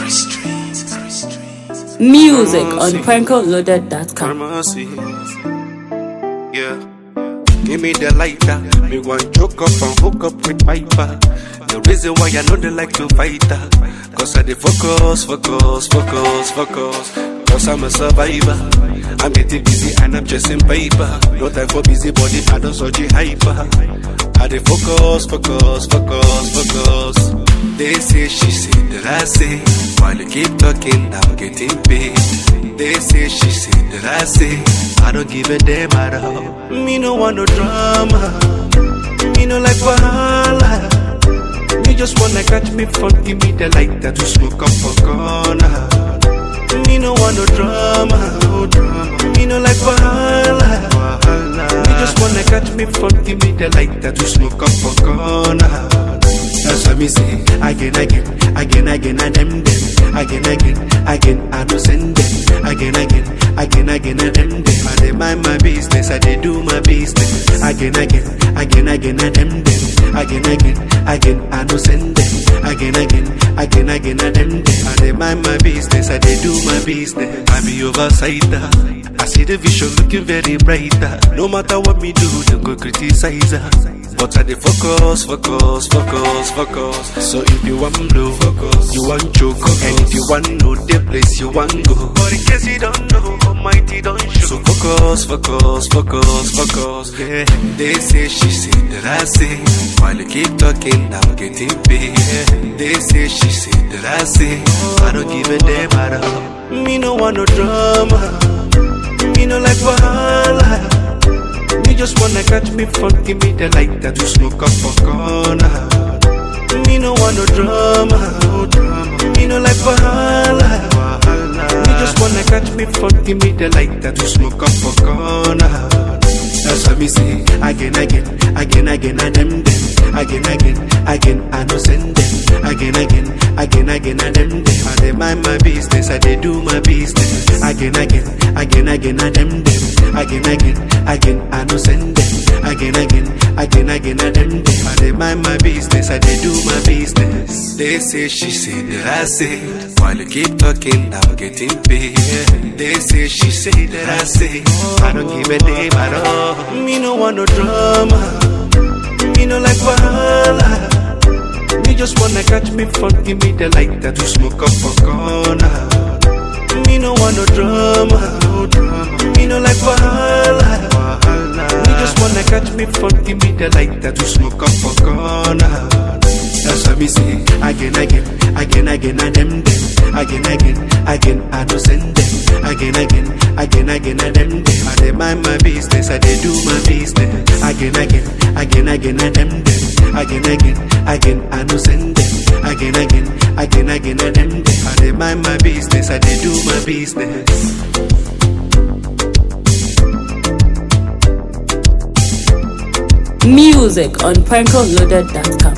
Music on prankoloaded.com. Mercy. Yeah. Give me the lighter. Me want choke up and hook up with Piper. The reason why I know they like to fight her. Cause I dey focus, focus, focus, focus. Cause I'm a survivor. I'm getting busy and I'm chasing paper. No time for busy body, I don't so hyper. I dey focus, focus, focus, focus. They say she say that I say. While you keep talking, I'm getting paid. They say she say that I say. I don't give a damn at all. Me no want no drama. Me no like wahala. Me just wanna catch me fun, give me the lighter to smoke up for corner. Me no want no drama, no drama. Me no like wahala. wahala. Me just wanna catch me fun, give me the lighter to smoke up for corner. That's what me say again, again, again, again, and them, them. Again, again, again, I don't send them. Again, again, again, again, and them, them. I dey mind my business, I dey do my business. Again, again, again, again, and them, them. Again, again, again, I don't send them. Again, again, again, again, and them, them. I dey mind my business, I dey do my business. I be oversighter. I see the vision looking very brighter. No matter what me do, them go criticize her. But I dey focus, focus, focus, focus. So if you want blow, focus. You want choke, and if you want know the place you want go. But in case you don't know, Almighty don't show. So focus, focus, focus, focus. Yeah. They say she say that I say. While you keep talking, I'm getting paid. They say she say that I say. I don't give a damn at all. Me no want no drama. Me no like wahala. Me just wanna catch me fun, give me the lighter to smoke up for corner. Me no want no drama, no drama. Me no like wahala, wahala. Me just wanna catch me fun, give me the lighter to smoke up for corner. That's what me say again, again, again, again, and them, them. Again, again, again, I no send them. Again, again, again, again, and them, them. I dey mind my business, I dey do my business. Again, again, again, again, and them, them. Again, again, again, I no send them. Again, again, again, again, and them, them. I dey mind my business, I dey do my business. They say she say that I say. While you keep talking, I'm getting paid. They say she say that I say. I don't give a damn at all. Me no want no drama. Me no like wahala. Me just wanna catch me fun, give me the lighter to smoke up for corner. Me no want no drama, no drama. Me no like wahala, wahala. Me just wanna catch me fun, give me the lighter to smoke up for corner. That's what me say again, again, again, again, and them, them. Again, again, again, I no send them. Again, again, again, again, and them, them. I dey mind my business, I dey do my business. Again, again, again, again, and them, them. Again, again, again, I no send them. Again, again, again, again, and them, them. I dey mind my business, I dey do my business. Music on prankoloaded.com.